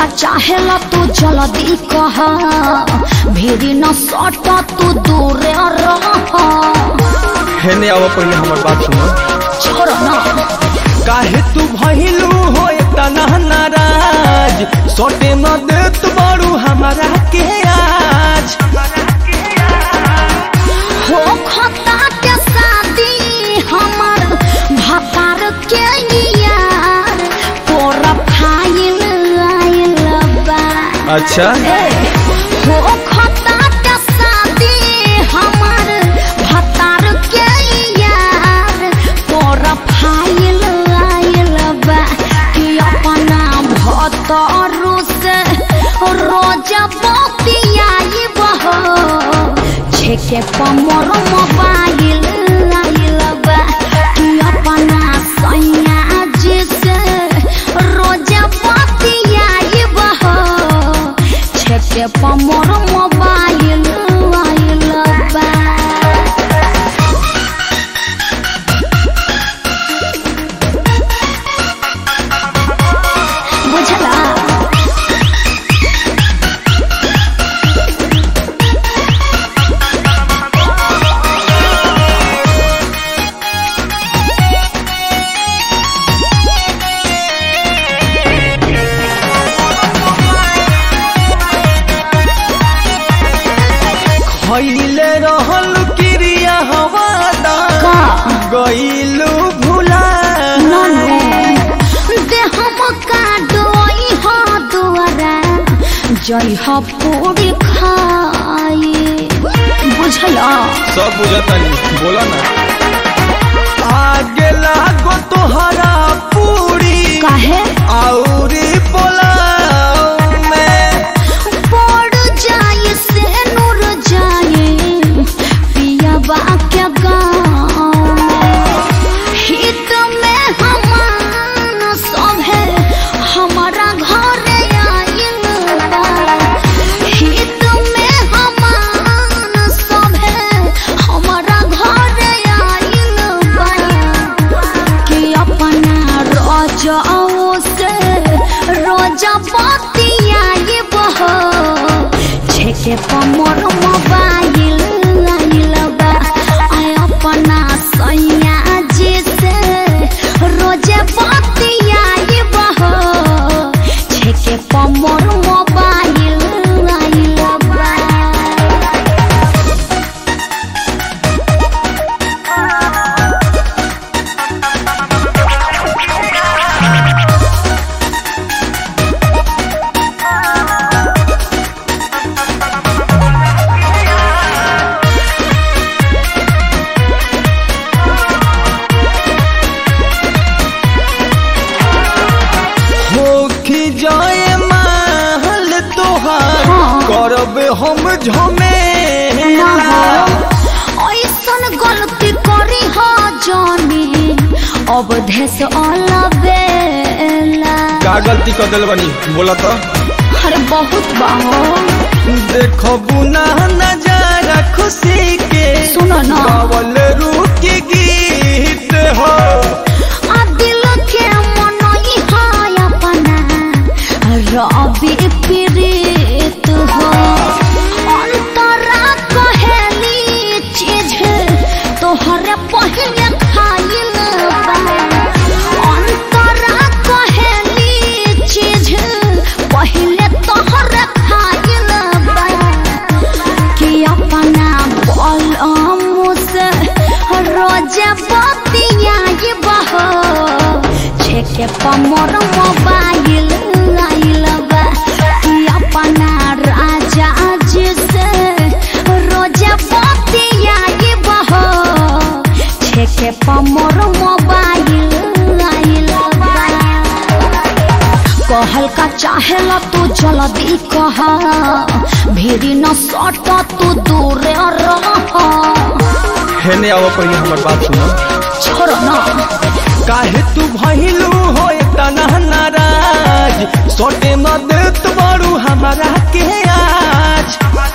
का चाहेला तू जल्दी कह भीड़ न सट तू दूर रह हेने आवा पहले हमर बात सुनो छोड़ ना काहे तू भइलू हो तना नाराज सोटे न देत बारू हमारा के आज हो खता के शादी हमर भतार के यार तोरा फाइल आइल बा अच्छा हो खता के शादी हमर भतार के यार तोरा फाइल आइल बा कि अपना भतारू से रोज बतियाई बहो छेके पमर मोबाइल आइल बा कि अपना सैया जी से रोज बतियाई बहो छेके पमर मोबाइल आइल बा बुझला खइले रहल क्रिया हवादा का गइलू भुला जय ह पूरी खाई बुझला सब बुझतनी बोला ना आगे लागो तोहरा पूरी काहे औरी बोला मैं पड़ जाए से नूर जाए पिया के गाँव हित में हमान सब है हमारा घर आइल बा हित में हमान सब है हमारा घर आइल बा कि अपना रोजाओ से रोजा बतियाई बहो छेके पमर मोबाइल आइल बा आय अपना सैया जी से रोजे बतियाई बहो छेके पमर मोबाइल आइल बा होखी जाए महल तोहार हाँ। करब हम झमेला ऐसन गलती करी हो जानी अब देश अलबेला का गलती कर दिल बनी बोला तो अरे बहुत बाहो देखबू ना नजारा खुशी के सुनो ना गावल रूप के गीत हो आ दिल के मनई हाय अपना रबी प्रीत हो अंतरा कहेली चीज तोहरे पहले खाइल बा अंतरा कहेली चीज पहले तोहरे खाइल बा कि अपना बलम से रोज बतियाई बहो छेके पमर मोबाइल आइल बा कि अपना राजा जी से रोज बतियाई बहो छेके पमर मोबाइल आइल बा कहल का चाहेला तू जल्दी कह भीड़ न सट तू दूर रह हेने आवा पहले हमर बात सुनो छोड़ ना काहे तू भइलू हो तना नाराज सोटे न देत बारू हमारा के आज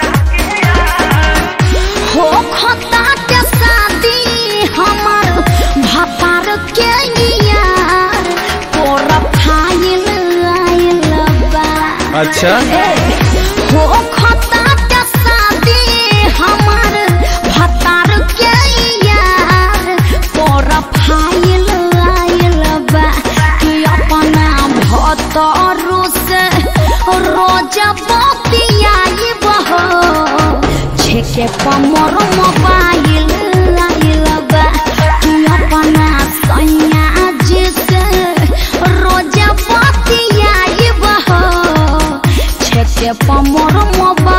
हो खता के शादी हमर भतार के यार तोरा फाइल आइल बा अच्छा हो खता के शादी हमार भतार के यार पर फाइल आइल बा कि अपना भतारो से रोज बतियाई बहो छेके पमर मोबाइल आइल बा कि अपना सैया जी से रोज बतियाई बहो छेके पमर मोबाइल